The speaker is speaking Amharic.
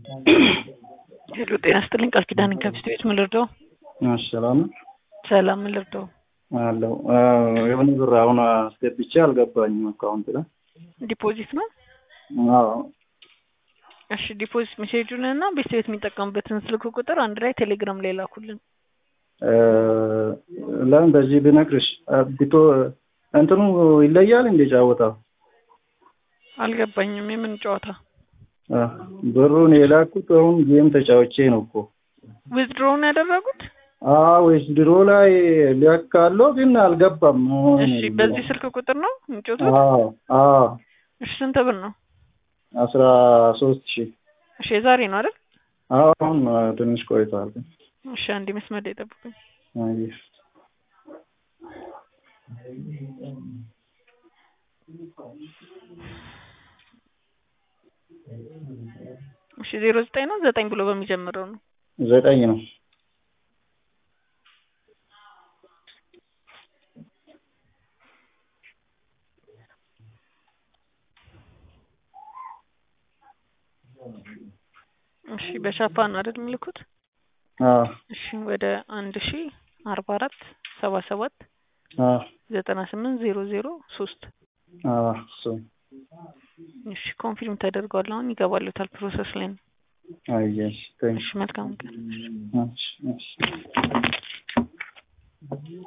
ሄሎ ጤና ይስጥልኝ ቃል ኪዳን ከብስት ቤት ምን ልርዳው? እሺ ሰላም ነው ሰላም ምን ልርዳው? አለው የሆነ ብር አሁን አስገብቼ አልገባኝም አካውንት ላይ ዲፖዚት ነው። አዎ እሺ ዲፖዚት ሜሴጁን እና ቤት ቤት የሚጠቀሙበትን ስልክ ቁጥር አንድ ላይ ቴሌግራም ላይ ላኩልን። ለምን በዚህ ብነግርሽ ቢቶ እንትኑ ይለያል እንደ ጫወታው አልገባኝም። የምን ጨዋታ? ብሩን የላኩት አሁን ጌም ተጫውቼ ነው እኮ ዊዝድሮውን ያደረጉት? አዎ ወይስ ድሮ ላይ ሊያካለው ግን አልገባም። እሺ በዚህ ስልክ ቁጥር ነው የሚጮቱት? አዎ አዎ እሺ ስንት ብር ነው? አስራ ሶስት ሺህ እሺ የዛሬ ነው አይደል? አዎ አሁን ትንሽ ቆይቷል። ግን እሺ አንዴ መስመር ላይ ጠብቁኝ። አየሽ እሺ ዜሮ ዘጠኝ ነው ዘጠኝ ብሎ በሚጀምረው ነው። ዘጠኝ ነው። እሺ በሻፓ ነው አይደል የሚልኩት? አዎ እሺ ወደ አንድ ሺ አርባ አራት ሰባ ሰባት አዎ ዘጠና ስምንት ዜሮ ዜሮ ሶስት አዎ እሱ እሺ ኮንፊርም ተደርጓል። አሁን ይገባሉታል ፕሮሰስ ላይ ነው። አየሽ እሺ መልካም ቀን። እሺ እሺ